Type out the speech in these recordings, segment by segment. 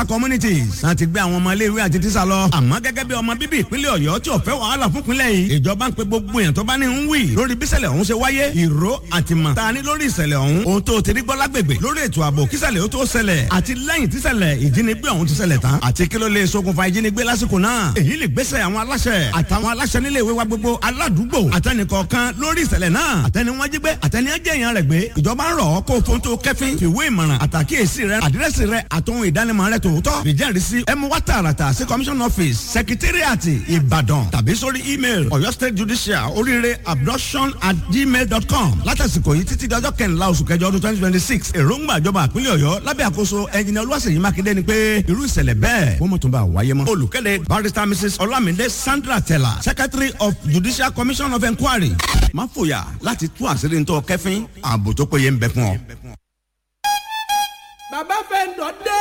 better communities láti gbé àwọn ọmọ iléèwé àti tíṣà lọ àmọ́ gẹ́gẹ́ bí ọmọ bíbí ìpínlẹ̀ ọ̀yọ́ tí ò fẹ́ wàhálà fún ìpínlẹ̀ yìí ìjọba ń pe gbogbo èèyàn tó bá ní ń wì lórí bíṣẹ̀lẹ̀ ọ̀hún ṣe wáyé ìró àtìmọ̀ ta ni lórí ìṣẹ̀lẹ̀ ọ̀hún ohun tó ti rí gbọ́ lágbègbè lórí ètò ààbò kíṣẹ̀lẹ̀ ó tó ṣẹlẹ̀ àti lẹ́yìn tíṣẹ̀lẹ̀ ìjínigbé ọ̀hún ti ṣẹlẹ̀ tán àti kí ló lè ṣokùnfà ìjínigbé lásìkò náà èyí lè gbésẹ̀ àwọn aláṣẹ àtàwọn aláṣẹ nílé ìwé wa gbogbo aládùúgbò àtẹnìkọ̀ọ̀kan lórí ìṣẹ̀lẹ̀ náà àtẹni wọn jí gbé àtẹni ẹjẹ yẹn rẹ̀ gbé ìjọba ń rọ̀ ọ́ kó fóun tó kẹ́fín fìwé ìmọ̀ràn àtàkíyèsí rẹ àdírẹ́sì rẹ àtòhun ìdánimọ̀ rẹ tòótọ́ ìjẹ́rìísí ẹ mú wá tààràtà sí commission office secretariat ìbàdàn tàbí sórí email ọ̀yọ́ state judicial oríire abduction at gmail dot com látàsìkò yìí títí dọjọ́ kẹrìnlá oṣù kẹjọ ọdún twenty twenty six èròǹgbà ìjọba àpínlẹ̀ ọ̀yọ́ lábẹ́ àkóso ẹnjìnìá olúwaṣèyí mákindé ni pé irú ìṣẹ̀lẹ̀ bẹ́ẹ̀ wọ́n mọ̀ tó bá wáyé mọ́. olùkéde barrister mrs olamide sandra tella secretary of judicial commission of inquiry má fòyà láti tú àṣírí ntọ́ kẹfín ààbò tó péye ń bẹ fún ọ. bàbá fẹ́ dọ̀ dé.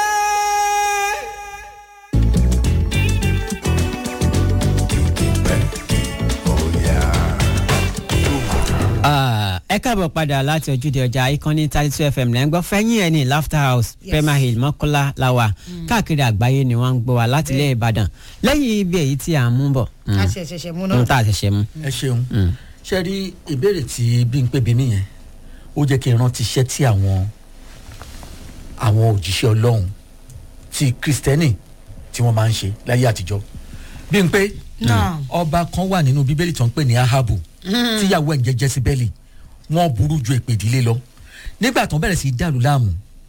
ẹ káàbọ̀ padà láti ojúde ọjà ìkànnì thirty two fm lẹ́ ń gbọ́ fẹ́yìn ẹ̀ ní laughter house premier hill mọ́kọ́lá làwà káàkiri àgbáyé ni wọ́n ń gbọ́ wa láti ilé ìbàdàn lẹ́yìn ibi èyí tí à ń mú bọ̀. a ṣe ṣẹ̀ṣẹ̀ mú ohun náà. tá a ṣẹ̀ṣẹ̀ mú. ẹ ṣeun ṣe rí ìbéèrè tí Bímpé bí nìyẹn ó jẹ́ kí n rántí iṣẹ́ tí àwọn àwọn òjíṣẹ́ ọlọ́run ti kristẹni tí wọ́n máa ń ṣe láyé àtijọ́ Bímpé Náà. ọba kan wà nínú bíbélì tó ń pè ní ahabu tíyàwó ẹ̀ ń jẹ́ jezebeli wọ́n burú ju èpè ìdílé lọ nígbà tó ń bẹ̀rẹ̀ sí í dàlú láàmú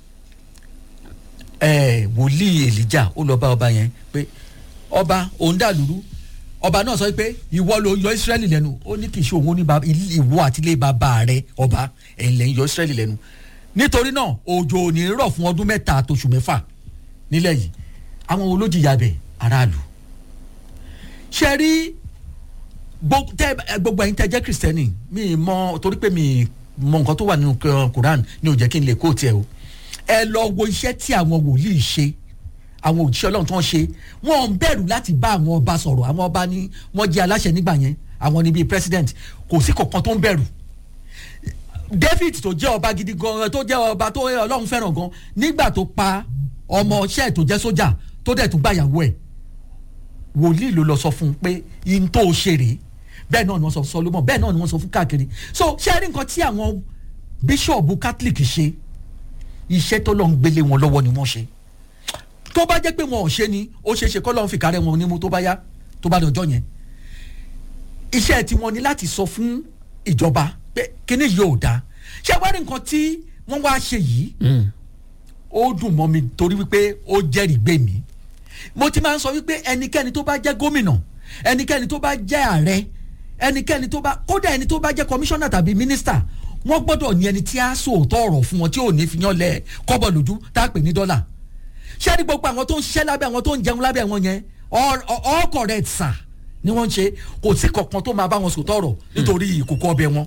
ẹ̀ wòlíì èlíjà ó lọ bá ọba yẹn pé ọba òun dàlúrú ọba náà sọ pé ìwọ ló yọ israẹli lẹ́nu ó ní kì í ṣe òun ní ba- ilé- ìwọ àti ilé bàbá rẹ ọba ẹ̀yin lẹ́yìn yọ israẹli lẹ́nu nítorí náà òjò ò ní rọ̀ fún ọdún mẹ́ta àtòṣù mẹ́fà nílẹ̀ yìí àwọn olójìyà bẹ̀ aráàlú ṣe rí gbo- tẹ- ẹ, gbogbo ẹ̀yin tẹ́ jẹ́ kristẹni mi mọ torí pé mi mọ nǹkan tó wà nínú K- Quran ni ò jẹ́ kí n lè kó tiẹ̀ o ẹ lọ wo iṣẹ́ tí àwọn wòlíì ṣe àwọn òjíṣẹ́ Ọlọ́run tó ń ṣe wọ́n ń bẹ̀rù láti bá àwọn ọba sọ̀rọ̀ àwọn ọba ni wọ́n jẹ́ aláṣẹ nígbà yẹn àwọn ni bíi president kò sí kankan tó ń bẹ̀rù David tó jẹ́ ọba gidi gan tó jẹ́ ọba tó Ọlọ́run fẹ́ràn gan nígbà tó pa ọmọ iṣẹ́ tó jẹ́ sójà tó dẹ̀ tún gbàyàwó ẹ̀ wòlíì ló lọ sọ fún un pé in tó o ṣe rèé bẹ́ẹ̀ náà ni wọ́n sọ fún Solomon bẹ́ẹ̀ náà ni wọ́n sọ fún káàkiri so ṣé ẹ rí nǹkan tí àwọn bíṣọ̀bù catholic ṣe iṣẹ́ tó lọ́n gbélé wọn lọ́wọ́ ni wọ́n ṣe tó bá jẹ́ pé wọn ò ṣe ni ó ṣeé ṣe kọ́ lọ́n fi kárẹ́ wọn nímú tó bá yá tó bá dọjọ́ yẹn iṣẹ́ tiwọn ni láti sọ fún ìjọba pé kíní yìí ò dáa ṣé wá rí nǹkan tí wọ́n wá ṣe yìí ó dùn mọ́ mi torí wípé ó jẹ́rìí gbé mi mo ti máa ń sọ wípé ẹnikẹ́ni tó bá jẹ́ gómìnà ẹnikẹ́ni tó bá jẹ́ ààrẹ ẹnikẹ́ni tó bá kódà ẹni tó bá jẹ́ kọmíṣánná tàbí mínísítà wọ́n gbọ́dọ̀ ní ẹni tí a sòótọ́ ọ̀rọ̀ fún wọn tí ò ní fi yán lẹ̀ kọ́bọ̀ lójú tá a pè ní dọ́là ṣé ní gbogbo àwọn tó ń ṣiṣẹ́ lábẹ́ àwọn tó ń jẹun lábẹ́ wọn yẹn all all correct sir ni wọ́n ń ṣe kò sí kankan tó máa bá wọn sòótọ́ ọ̀rọ̀ nítorí ìkòkò ọbẹ̀ wọn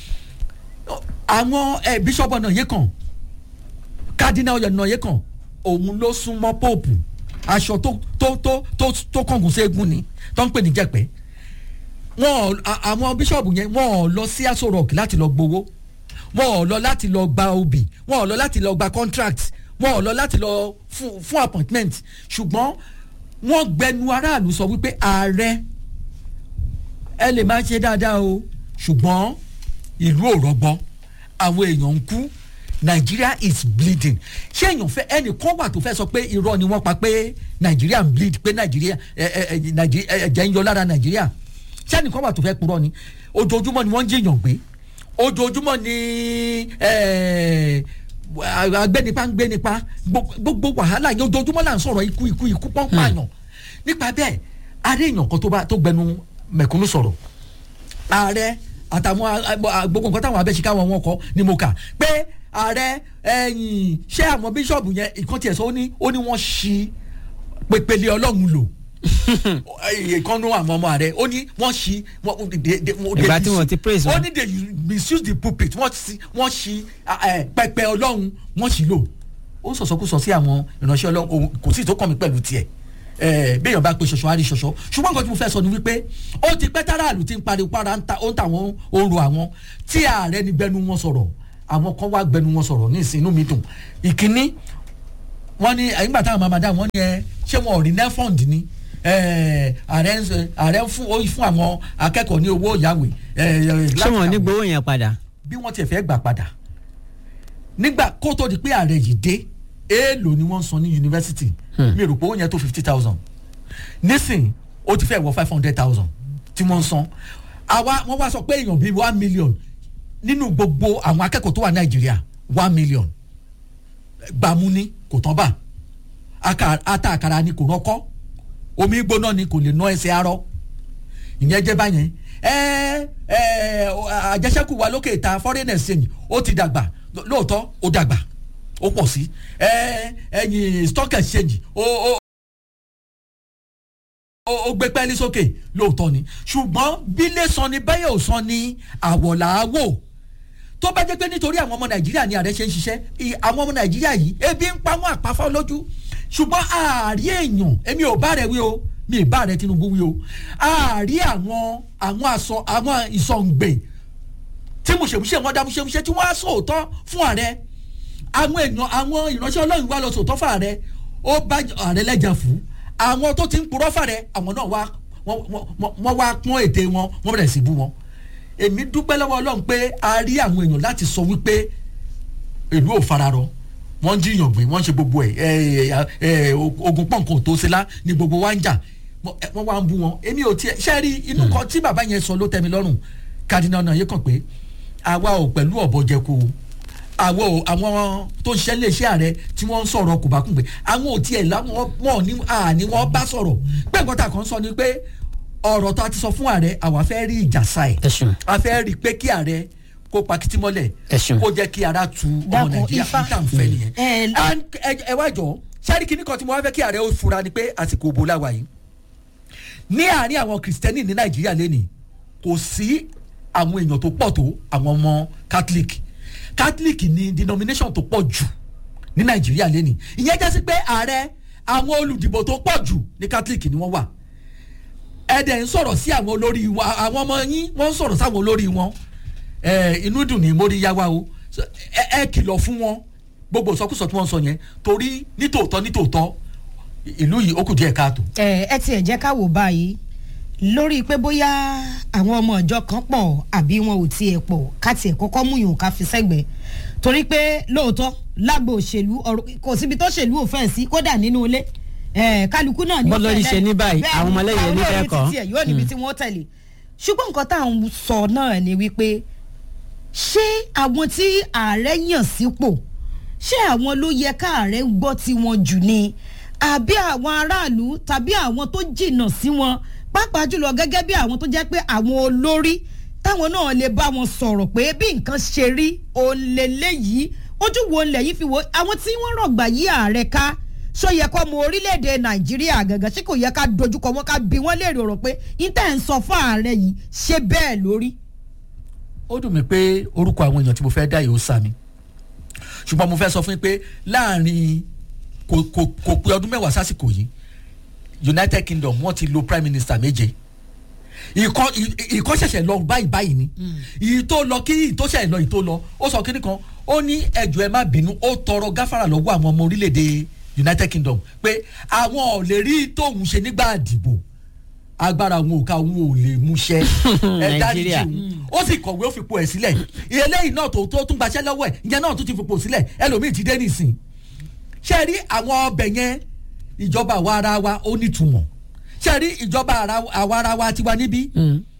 àwọn ẹ bíṣọ́bù ọ̀nà yìí kàn kádínà ọ̀nà yìí kàn òun ló súnmọ́ póòpù aṣọ tó tó tó tó tó kọ̀ǹgùn ségun ni tó ń pè ní jẹ̀pẹ́ wọn ò- a- àwọn bíṣọ̀bù yẹn wọn ò lọ sí aṣọ rock láti lọ gbowó wọn ò lọ láti lọ gba obì wọn ò lọ láti lọ gba contract wọn ò lọ láti lọ fún fún appointment ṣùgbọ́n wọ́n gbẹnu aráàlú sọ wípé ààrẹ ẹ lè máa ṣe dáadáa o ṣùgbọ́n ìlú ò rọgbọ àwọn èèyàn ń kú Nigeria is bleeding ṣé èèyàn fẹ́ ẹnìkan wà tó fẹ́ sọ pé irọ́ ni wọ́n pa pé Nigeria ń bleed pé Nigeria ẹ ẹ ẹ Nigeria ẹ̀jẹ̀ ń yọ lára Nigeria ṣé ẹnìkan wà tó fẹ́ purọ́ ni ojoojúmọ́ ni wọ́n ń jiyàn gbé ojoojúmọ́ ni ẹ, agbẹnipa ń gbẹnipa gbogbo gbogbo wàhálà yẹn ojoojúmọ́ là ń sọ̀rọ̀ ikú ikú ikú pọ́npáyàn nípa bẹ́ẹ̀ adé èèyàn kan tó bá tó gbẹnu mẹ̀kúnnù sọ̀rọ̀ ààrẹ àtàwọn a- a- gbogbo nǹkan táwọn abẹ́síká wọn wọn kọ ni mo kà pé ààrẹ ẹ̀yìn ṣé àwọn bíṣọ̀bù yẹn ìkan tiẹ̀ sọ ó ní ó ní wọ́n ṣí pépélé ọlọ́run lò ìkànnú àwọn ọmọ ààrẹ ó ní wọ́n ṣí wọ́n- they- they- they Ìgbà tí mis- wọ́n ti praise ó wọn. ní they misuse the pulpit wọ́n ṣí wọ́n ṣí ẹ, pẹpẹ ọlọ́run wọ́n ṣí lò ó sọ̀sọ́kùsọ sí àwọn ìránṣẹ́ ọlọ́run òun kò sí ìtókàn mi pẹ̀lú tiẹ̀ ẹ béèyàn bá pe ṣoṣo á rí ṣoṣo ṣùgbọ́n nǹkan tí mo fẹ́ sọ ni wípé ó ti pẹ́ táràlù ti ń pariwo para ń ta ó ń ta àwọn oru àwọn tí ààrẹ ní gbẹnu wọn sọ̀rọ̀ àwọn kan wá gbẹnu wọn sọ̀rọ̀ ní ìsìn inú mi dùn ìkíní wọ́n ní nígbà táwọn máa madam wọ́n ní ẹ ṣé wọn ò rí nefond ni ẹ, ààrẹ ń sọ- ààrẹ ń fún ó fún àwọn akẹ́kọ̀ọ́ ní owó ìyáwó ṣé wọn ò ní gbowó yẹn padà. bí wọ́n tiẹ̀ fẹ́ gbà padà nígbà kó tó di pé ààrẹ yìí dé èèlò ni wọ́n ń san ní yunifásitì mi rò pé ó yẹn tó fifty thousand nísìn ó ti fẹ́ wọ five hundred thousand tí wọ́n ń san àwa wọ́n wá sọ pé èèyàn bíi one million nínú gbogbo àwọn akẹ́kọ̀ọ́ tó wà nàìjíríà one million gbàmú ni kò tán bà aka- ata àkàrà ni kò rọ́kọ́ omi gbóná ni kò lè ná ẹsẹ̀ arọ́ ìyẹn jẹ́ báyẹn ẹ ẹ àjẹsẹ́kù wa lókè ìta foreign exchange ó ti dàgbà lóòótọ́ ó dàgbà ó pọ̀ sí ẹ ẹ̀yìn stock exchange ó ó ó ó gbé pẹ́ẹ́lí sókè lóòótọ́ ni ṣùgbọ́n bílé san ni bẹ́ẹ̀ ò san ni àwọ̀ là á wò tó bá jẹ́ pé nítorí àwọn ọmọ nàìjíríà ni ààrẹ ṣe ń ṣiṣẹ́ ì- àwọn ọmọ nàìjíríà yìí ebi ń pa wọn àpáfọ́ lójú ṣùgbọ́n ààrí èèyàn èmi ò bá rẹ̀ wí o mi ì bá rẹ̀ tinubu wí o ààrí àwọn àwọn àsọ àwọn ìsọ̀ǹgbè tí mùsèmùsè wọn dá mùsèmùsè tí wọ́n á sòótọ́ fún ààrẹ àwọn èèyàn àwọn ìránṣẹ́ ọlọ́run wá lọ sòótọ́ fún ààrẹ ó bá ààrẹ lẹ́jà fún àwọn tó ti ń purọ́ fàrẹ àwọn náà wá wọ́n- wọ́n wọ́n wá pọ́n ète wọn wọ́n bẹ̀rẹ̀ sí bú wọn èmi dúpẹ́ lọ́wọ́ ọlọ́run pé a rí àwọn èèyàn láti sọ wípé ìlú ò fararọ wọ́n ń jiyàn gbé wọ́n ń ṣe gbogbo ẹ̀ ẹ̀ ẹ̀ ogun pọ̀nkan tó ṣe lá ni gbogbo wa ń jà wọ́n ẹ, wọ́n wá ń bú wọn èmi ò tiẹ̀ ṣe rí inú kan tí bàbá yẹn sọ ló tẹ́ mi lọ́rùn kádínà náà yẹ kàn pé àwa ò pẹ̀lú ọ̀bọ jẹko o àwọn ò àwọn tó ń ṣiṣẹ́ iléeṣẹ́ ààrẹ tí wọ́n ń sọ̀rọ̀ kòbákùngbé àwọn ò tiẹ̀ láwọn wọn ní àní wọn bá sọ̀rọ̀ pé nǹkan tá a kàn sọ ni pé ọ̀rọ̀ tó a ti sọ fún ààrẹ àwa fẹ́ rí ìjà sáì ẹ ṣeun. a fẹ́ rí i pé kí ààrẹ kó pa kìtì mọ́lẹ̀ Ẹ ṣeun. kó jẹ́ kí ara tu ọmọ Dákun, nàìjíríà Ifá. níta ń fẹ́ nìyẹn. Ẹ- And ẹ- ẹ wá jọ sẹ́rí kìíní kan tí mo wá fẹ́ kí ààrẹ ó fura ni pé àsìkò òbò la wà yìí ní àárín àwọn kìrìsìtẹ́nì ní nàìjíríà lẹ́nìí kò sí àwọn èèyàn tó pọ̀ tó àwọn ọmọ catholic catholic ní denomination tó pọ̀ jù ní nàìjíríà lẹ́nìí ìyẹn jẹ́ sí pé ààrẹ àwọn olùdìbò tó pọ̀ jù ní catholic ni wọ́n wà ẹ̀dẹ̀ ń sọ̀rọ̀ sí àwọn olórí wa àwọn ọmọ yín wọ́n ń sọ̀rọ̀ sáwọn olórí wọn ẹ, inú dùn ní mórí yá wa o So, ẹ ẹ kìlọ̀ fún wọn gbogbo ìsọkúsọ tí wọ́n ń sọ yẹn torí nítòótọ́ nítòótọ́ ìlú yìí ó kù díẹ̀ káàtó. ẹ ẹ tiẹ̀ jẹ́ ká wò báyìí lórí pé bóyá àwọn ọmọ ìjọ kan pọ̀ àbí wọn ò tiẹ̀ pọ̀ ká tiẹ̀ kọ́kọ́ mú yòó ká fi sẹ́gbẹ̀ẹ́ torí pé lóòótọ́ lágbo òṣèlú ọ̀rọ̀ kò síbi tó ṣèlú ò fẹ́ sí kódà nínú ilé ẹ kálukú náà ni ó Bọ́lọ́rí fẹ́ ṣe ní báyìí, bẹ́ẹ̀ àwọn ni, ọmọlẹ́yìn àwọn ẹni bẹ́ẹ̀ olórí kọ́. títí ẹ̀ yóò níbi tí wọ́n tẹ̀lé ṣùgbọ́n nǹkan tá à ń sọ náà ni wípé ṣé àwọn tí ààrẹ yàn sípò ṣé àwọn ló yẹ káàrẹ gbọ́ tí wọn jù ni àbí àwọn aráàlú tàbí àwọn tó jìnnà sí wọn pàápàá jùlọ gẹ́gẹ́ bí àwọn tó jẹ́ pé àwọn olórí táwọn náà lè bá wọn sọ̀rọ̀ pé bí nǹkan ṣe rí òǹlẹ̀ léyìí ojú wo ńlẹ̀ yìí fi wo àwọn tí wọ́n rọ̀gbà yí ààrẹ ká ṣó yẹ kọ́ mọ orílẹ̀-èdè nàìjíríà gàgà ṣé kò yẹ ká dojúkọ wọn ká bí wọ́n léèrè ọ̀rọ̀ pé ìtẹ̀ ń sọ fún ààrẹ yìí ṣé bẹ́ẹ̀ lórí. ó dùn mí pé orúkọ àwọn èèyàn tí mo fẹ́ dá yìí ó sá mi ṣùgbọ́n mo fẹ́ sọ fún yín pé láàrin kò kò kò pé ọdún mẹ́wàá sásìkò yìí united kingdom wọ́n ti lo prime minister méje ìkọ́ ì- ìkọ́ ṣẹ̀ṣẹ̀ lọ báyìí báyìí ni ìyí tó lọ kí ìyí tó ṣẹ̀ lọ ìyí tó lọ ó sọ kíní kan ó ní ẹjọ́ ẹ má bínú ó tọrọ gáfárà lọ́wọ́ àwọn ọmọ orílẹ̀-èdè united kingdom pé àwọn ò lè rí tóun ṣe nígbà àdìbò agbára òun ò ká òun ò lè múṣẹ ẹ dáríjì Nàìjíríà. òun ó sì kọ̀wé ó fipò ẹ̀ sílẹ̀ eléyìí náà tó tó tún gbaṣẹ́ lọ́wọ́ ẹ̀ ìyẹn náà tún ti fipò sílẹ̀ ẹlòmíì ti dé nìsín ṣe rí àwọn ọbẹ̀ yẹn ìjọba àwa ara wa ó nítumọ̀ ṣe rí ìjọba ara- àwa ara wa tiwa níbí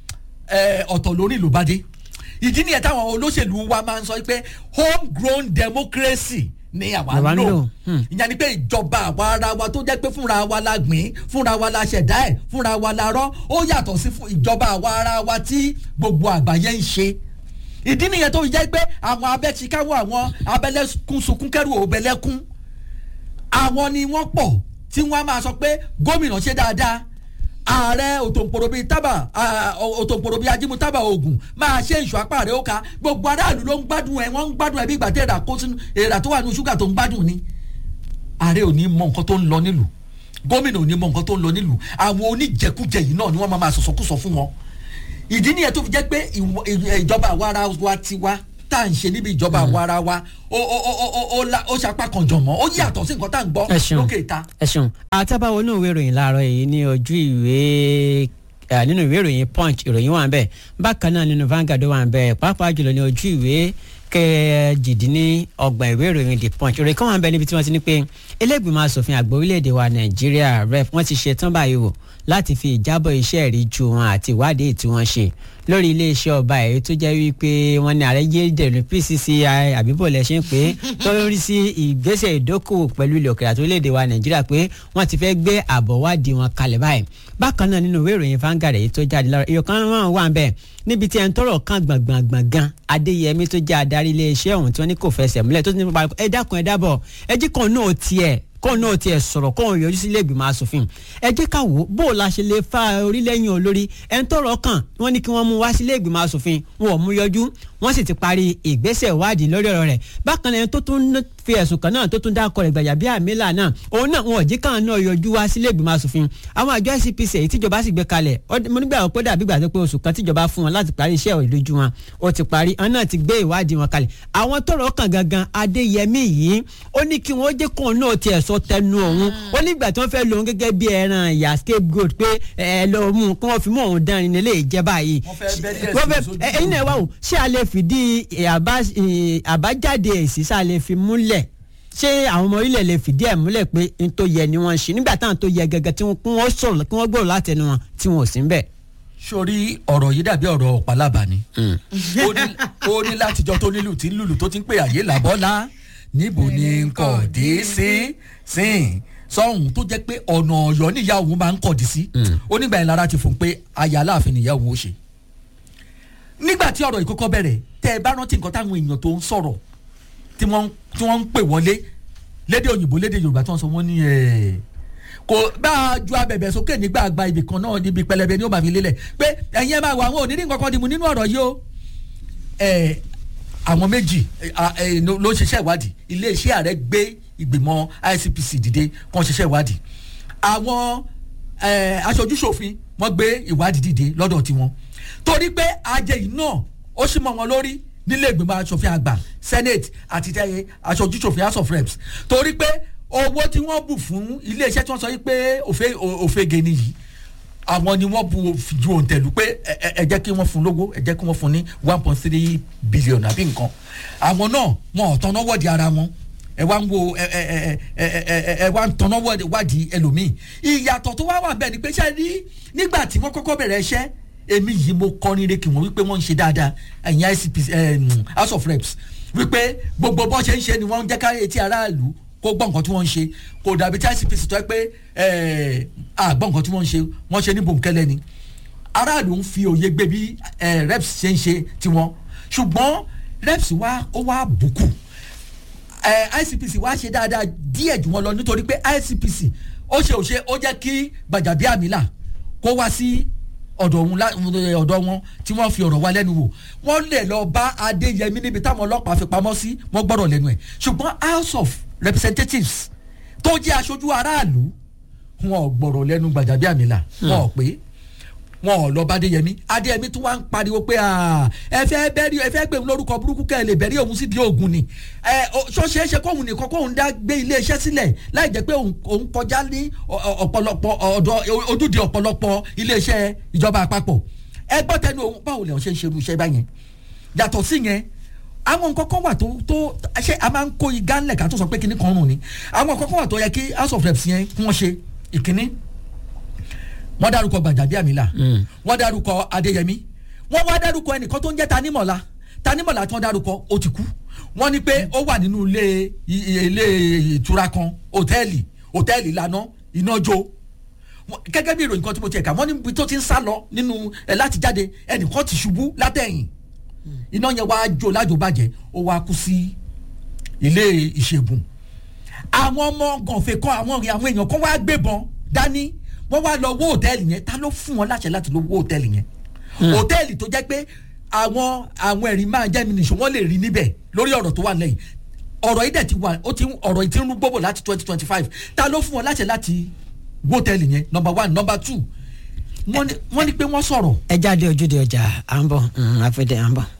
ẹ, ọ̀tọ̀ lórí ìlú bá dé ìdí nìyẹn táwọn olóṣèlú wa máa ń sọ pé home grown democracy ni àwa Àwa ń ń lò lò. Hmm. ìyẹn ni pé ìjọba àwa ara wa tó jẹ́ pé fúnra wa la gbìn fúnra wa la ṣẹ̀dá ẹ̀ fúnra wa la rọ́ ó yàtọ̀ sí fún ìjọba àwa ara wa tí gbogbo àgbáyé ń ṣe ìdí nìyẹn tó fi jẹ́ pé àwọn abẹ́tíkáwọ́ àwọn abẹ́lẹ́kún sunkún kẹ́rù òbẹ̀lẹ́kún àwọn ni wọ́n pọ̀ tí wọ́n á máa sọ pé gómìnà ṣe dáadáa ààrẹ òtòǹpòrò bíi tábà à, òtòǹpòrò bíi ajímú tábà oògùn máa ṣe ìṣù apá rẹ̀ ó ka gbogbo aráàlú ló ń gbádùn ẹ̀ wọ́n ń gbádùn ẹ̀ bí ìgbà tí èrà kó sínú èrà tó wà nínú ṣúgà tó ń gbádùn ni ààrẹ ò ní mọ nǹkan tó ń lọ nílùú gómìnà ò ní mọ nǹkan tó ń lọ nílùú àwọn oníjẹkújẹ yìí náà ni wọ́n máa máa sọ̀sọ̀kúsọ fún wọn ìdí nìyẹn tó fi jẹ́ pé ìwọ- ì- ìjọba àwa ara wa ti wá tá à ń ṣe níbi ìjọba àwa ara wa ó ó ó ó ó ó la- ó ṣapá kan jọ̀mọ́ ó yàtọ̀ sí nǹkan tá à ń gbọ́ ẹ ṣeun lókè ìta. ẹ ṣeun àtàbáwo náà ìwé ìròyìn láàárọ̀ yìí ní ojú ìwé eh, nínú ìwé ìròyìn punch ìròyìn wà ń bẹ bákan náà nínú Vanguard wà ń bẹ pàápàá jùlọ ní ojú ìwé kẹjìdínlọ́gbọ̀n ìwé ìròyìn the punch ìròyìn kan wà ń bẹ níbi tí wọ́n ti ní pé iléègbìmọ̀ asòfin àgbà orílẹ̀-èdè wa nàìjíríà rep wọ́n ti ṣe tán báyìí wò láti fi ìjábọ̀ iṣẹ́ ìríjú wọn àti ìwádìí tí wọ́n ṣe lórí iléeṣẹ́ ọba èyí tó jẹ́ wípé wọ́n ní ààrẹ yédèrú pcci àbíbò lẹ ṣe ń pè é tó ń rí sí ìgbésẹ̀ ìdókòwò pẹ̀lú ilẹ̀ òkèèrè àti orílẹ̀-èdè wa nàìjíríà pé wọ́n ti fẹ́ gbé àbọ̀ wádìí wọn kalẹ̀ báyìí bákan náà nínú ìwé ìròyìn Vanguard èyí tó jáde lọ́rọ̀ ìyókàn wọn wà ń bẹ̀ níbi tí ẹni tọrọ kan gbọ̀ngbọ̀ngbọ̀n gan adéyẹmí tó jẹ́ adarí iléeṣẹ́ ọ̀hún tí wọ́n ní kò fẹsẹ̀ múlẹ̀ tó ti ní pa ẹ dákun ẹ dábọ̀ ẹ jí kan náà tiẹ̀ kóun náà tiẹ̀ sọ̀rọ̀ kóun yọjú sí ilé ìgbìmọ̀ asòfin ẹ jẹ́ ká wò ó bó o la ṣe lè fa orílẹ̀-èdè olórí ẹni tọrọ kan wọ́n ní kí wọ́n mú wá sí ilé ìgbìmọ̀ asòfin wọn ò mú yọjú wọ́n sì ti parí ìgbésẹ̀ ìwádìí lórí ọ̀rọ̀ rẹ̀ bákan náà ẹni tó tún fi ẹ̀sùn kan náà tó tún dákọ̀ rẹ̀ gbàjà bí àmìlà náà òun náà wọn ò jí káwọn náà yọjú wá sílé ìgbìmọ̀ asòfin àwọn àjọ ICPC èyí tíjọba sì gbé kalẹ̀ ó- mo nígbà pé dàbí gbà tó pé oṣù kan tíjọba fún wọn láti parí iṣẹ́ ìlójú wọn ó ti parí àwọn náà ti gbé ìwádìí wọn kalẹ̀ àwọn tọ́rọ̀ kàn gangan Adéyẹmí yìí ó ní kí wọ́n jẹ́ kóun náà tiẹ̀ sọ tẹnu òun ó nígbà tí wọ́n fẹ́ lòun gẹ́gẹ́ bí ẹran ìyá scapegoat pé ẹ lọ mú un kí wọ́n fi mú òun dánrin nílé ìjẹ́ báyìí Wọ́n fẹ́ bẹ́ díẹ̀ wọ́n sí fẹ́ sójú ẹ- ẹ̀yin náà wá wò ṣé a lè fìdí ẹ, àbá- ẹ, àbájáde èsì sá lè fi múlẹ̀ ṣé àwọn ọmọ orílẹ̀ lè fìdí ẹ̀ múlẹ̀ pé n tó yẹ ni wọ́n ń ṣe nígbà táwọn tó yẹ gẹ́gẹ́ tí wọ́n kí wọ́n sọ̀rọ̀ kí wọ́n gbọ́rọ̀ látẹnu wọn tí wọn ò sí ń bẹ̀. sórí ọ̀rọ̀ yìí dàbí ọ̀rọ̀ ọ̀pálábà ni ó ní ó ní látijọ́ tó nílùú tí ń lùlù tó ti ń pè àyè làbọ́lá níbo ni n kò dé sí sí sọ́hún tó jẹ́ pé ọ̀nà ọ̀yọ́ níyà òun máa ń kọ̀dí sí ó nígbà yẹn lára ti fún un pé aya aláàfin nìyá òun ó ṣe nígbà tí ọ̀rọ̀ ìkókọ́ bẹ̀rẹ̀ tẹ́ ẹ bá rántí nǹkan táwọn èèyàn tó ń sọ̀rọ̀ tí wọ́n tí wọ́n ń pè wọlé lédè òyìnbó lédè yorùbá tí wọ́n sọ wọ́n ní ẹ̀ kò bá a ju abẹ̀bẹ̀ sókè nígbà àgbà ibì kan náà níbi pẹlẹbẹ ni ó máa fi lélẹ̀ pé ẹ̀yin ẹ máa wọ àwọn òní nǹkan kan dìmú nínú ọ̀rọ̀ yìí o ẹ̀ àwọn méjì ẹ̀, à, ẹ̀, ló ló ń ṣiṣẹ́ ìwádìí iléeṣẹ́ ààrẹ gbé ìgbìmọ̀ ICPC dìde kàn ṣiṣẹ́ ìwádìí àwọn ẹ̀, aṣojúṣòfin wọ́n gbé ìwádìí dìde lọ́dọ̀ tiwọn torí pé ajé yìí náà ó sì mọ́ wọn lórí nílé ìgbìmọ̀ asòfin àgbà senate àti tẹ́yẹ aṣojúṣòfin house of reps torí pé owó tí wọ́n bù fún iléeṣẹ́ tí wọ́n sọ yìí pé òfe- ò- òfegè nìyí àwọn ni wọ́n bu ju òǹtẹ̀lù pé ẹ- ẹ ẹ jẹ́ kí wọ́n fún lówó ẹ jẹ́ kí wọ́n fún ní one point three billion àbí nǹkan àwọn náà wọn ò tọ́nà wọ́ọ̀dì ara wọn ẹ wá ń wo ẹ ẹ ẹ ẹ ẹ ẹ ẹ wá ń tọ́nà wọ́ọ̀dì wádìí ẹlòmíì ìyàtọ̀ tó wá wà bẹ́ẹ̀ ni pé ṣe rí nígbà tí wọ́n kọ́kọ́ bẹ̀rẹ̀ iṣẹ́ èmi yìí mo kọrin re kí wọ́n wípé wọ́n ń ṣe dáadáa ẹ̀yìn ICP em, house of reps wípé gbogbo bọ́ ṣe ń ṣe ni wọ́n ń jẹ́ ká etí aráàlú kó gbọ́ nǹkan tí wọ́n ń ṣe kò dàbí tí ICPC tó yẹ pé ẹ̀, àgbọ̀ nǹkan tí wọ́n ń ṣe wọ́n ṣe ní bòńkẹ́lẹ́ ni aráàlú ń fi òye gbé bí ẹ̀, reps ṣe ń ṣe tiwọn ṣùgbọ́n reps wá ó wá bùkù ẹ ICPC wá ṣe dáadáa díẹ̀ jù wọn lọ nítorí pé ICPC ó ṣe òṣe ó jẹ́ kí Gbajabiamila kó wá sí ọ̀dọ̀ òun lá- ọ̀dọ̀ wọn tí wọ́n fi ọ̀rọ̀ wá lẹ́nu wò wọ́n lè lọ bá Adéyẹmí níbi táwọn ọlọ́pàá fi pamọ́ sí wọ́n gbọ́dọ̀ lẹ́nu ẹ̀ ṣùgbọ́n House of Representatives tó jẹ́ aṣojú aráàlú wọn ò gbọ́rọ̀ lẹ́nu Gbajabiamila wọn ò pé wọn ò lọ bá adéyẹmí adéyẹmí tún wá ń pariwo pé ah, ẹ fẹ́ bẹ́rí ẹ fẹ́ gbé òun lórúkọ burúkú kẹ́ ẹ lè bẹ̀rí òun sí di oògùn ni ẹ ṣọ́ṣe é ṣe kóhun nìkan kóhun dá gbé iléeṣẹ́ sílẹ̀ láì jẹ́ pé òun òun kọjá ní ọ- ọ- ọ̀pọ̀lọpọ̀ ọ̀dọ̀ ojúde ọ̀pọ̀lọpọ̀ iléeṣẹ́ ìjọba àpapọ̀ ẹ gbọ́ tẹnu òun báwo lè ṣe ń ṣerú iṣẹ́ báyẹn yàtọ̀ sí yẹn àwọn nǹkan kan wà tó tó ṣé a máa ń kó igá ńlẹ̀ ká tó sọ pé kinní kan rùn ni àwọn nǹkan kan wà tó yẹ kí house of reps yẹn kí wọ́n ṣe ìkíní wọ́n dárúkọ Gbajabiamila wọ́n dárúkọ Adéyẹmí wọ́n wá dárúkọ ẹnìkan tó ń jẹ́ Tanímọ̀lá Tanímọ̀lá tí wọ́n dárúkọ ó ti kú wọ́n ní pé ó wà nínú ilé i- ilé ìtura kan hòtẹ́ẹ̀lì hòtẹ́ẹ̀lì lánàá iná jó Wọ́n- gẹ́gẹ́ bí ìròyìn kan tí mo tiẹ̀ kà wọ́n níbi tó ti ń sá lọ nínú ẹ̀ láti jáde ẹnìkan ti ṣubú látẹ̀yìn iná yẹn wá jó lájò bàjẹ́ ó wá kú sí ilé ìṣègùn àwọn ọmọ gànfẹ kan àwọn àwọn èèyàn kan wá gbébọn dání wọ́n wá lọ wó hòtẹ́ẹ̀lì yẹn ta ló fún wọn láṣẹ láti lọ wó hòtẹ́ẹ̀lì yẹn hòtẹ́ẹ̀lì tó jẹ́ pé àwọn àwọn ẹ̀rí máa jẹ́ mi nìṣó wọ́n lè rí níbẹ̀ lórí ọ̀rọ̀ tó wà lẹ́yìn ọ̀rọ̀ yìí dẹ̀ ti wà ó ti ń- ọ̀rọ̀ yìí ti ń rú gbogbo láti twenty twenty five ta ló fún wọn láṣẹ láti wó hòtẹ́ẹ̀lì yẹn number one number two wọ́n ní wọ́n ní pé wọ́n sọ̀rọ̀ ẹ jáde ojúde ọjà à ń bọ̀ àfẹ́dẹ́ à ń bọ̀.